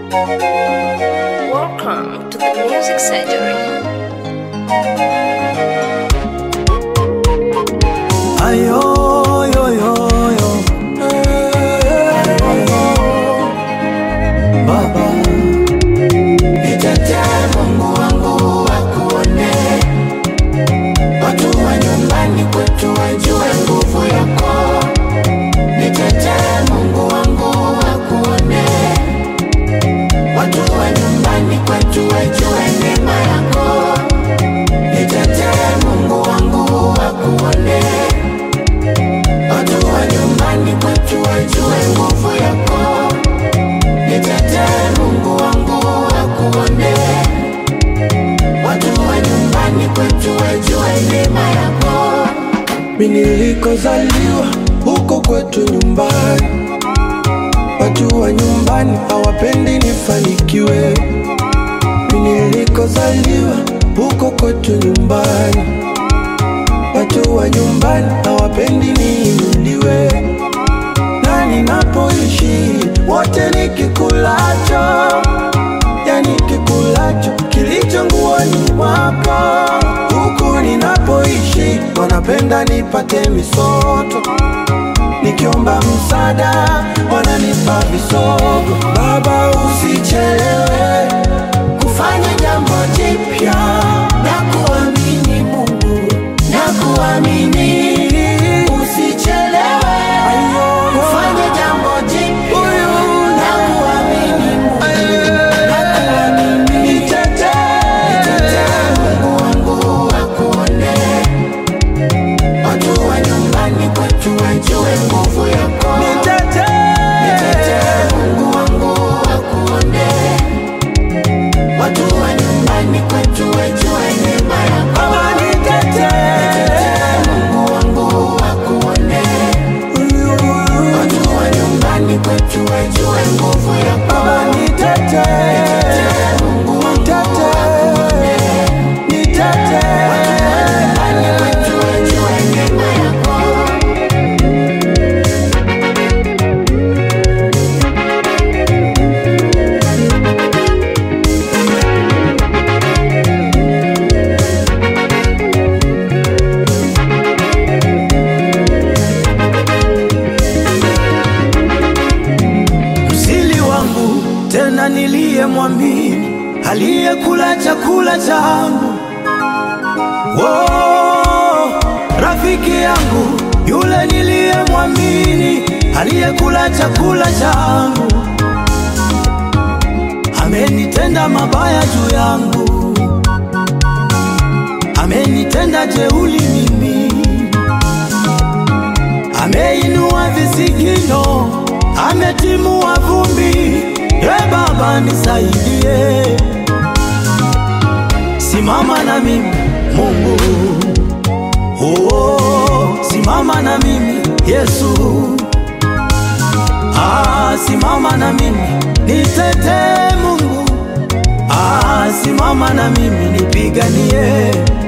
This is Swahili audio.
Welcome to the Music Surgery. Ayo, yo, yo, yo. Baba, Nitetee Mungu wangu wakuone, watu wa nyumbani kwetu wajue nguvu yako. Nitetee Mungu wangu wakuone, watu wa nyumbani kwetu wajue neema yako. Nitetee Mungu wangu wakuone, watu wa nyumbani kwetu wajue nguvu yako. Nitetee Mungu wangu wakuone, watu wa nyumbani kwetu wajue neema yako. mimi nilikozaliwa huko kwetu nyumbani, watu wa nyumbani hawapendi nifanikiwe. Mimi nilikozaliwa huko kwetu nyumbani, watu wa nyumbani hawapendi niinuliwe. na ninapoishi wote nikikulacho, yani kikulacho kilicho nguoni mwako. Huku ninapoishi wanapenda nipate misoto, nikiomba msaada wananipa visogo. Baba, usichelewe Kufanya jambo jipya na kuamini Mungu na kuamini, usichelewe. Kufanya jambo jipya na kuamini Mungu na kuamini. Nitetee Mungu wangu wakuone, watu wa nyumbani kwetu wajue nguvu yako. Nitetee Mungu wangu wakuone, watu wa nyumbani kwetu wajue neema yako. Nitetee Mungu wangu wakuone, watu wa nyumbani kwetu wajue nguvu yako. Nitetee Mungu wangu wakuone, nyumbani kwetu wajue neema yako. msili wangu tena niliyemwamini aliyekula chakula changu oh, rafiki yangu yule niliyemwamini aliyekula chakula changu amenitenda mabaya juu yangu amenitenda jeuli mimi ameinua visigino, ametimua vumbi. E Baba nisaidie, simama na mimi Mungu, oh, simama na mimi Yesu, ah, simama na mimi nitetee Mungu, ah, simama na mimi nipiganie